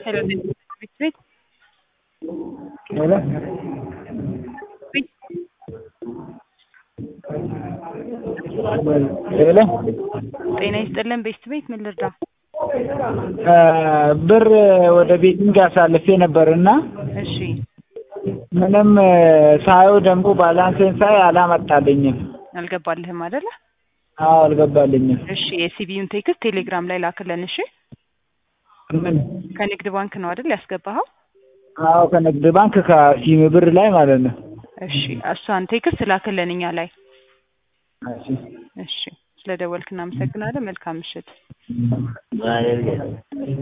ሄሎ ቤት ቤት ሄሎ ሄሎ ጤና ይስጥልን ቤት ቤት ምን ልርዳ? ብር ወደ ቤቲንግ አሳልፌ ነበርና እሺ ምንም ሳየው ደግሞ ባላንሴን ሳይ አላመጣልኝም። አልገባልህም አይደለ? አዎ አልገባልኝም። እሺ የሲቢዩን ቴክስት ቴሌግራም ላይ ላክልን። እሺ ምን? ከንግድ ባንክ ነው አይደል ያስገባኸው? አዎ ከንግድ ባንክ ከሲም ብር ላይ ማለት ነው። እሺ እሷን ቴክስት ላክልን እኛ ላይ። እሺ እሺ ስለደወልክ እናመሰግናለን። መልካም ምሽት።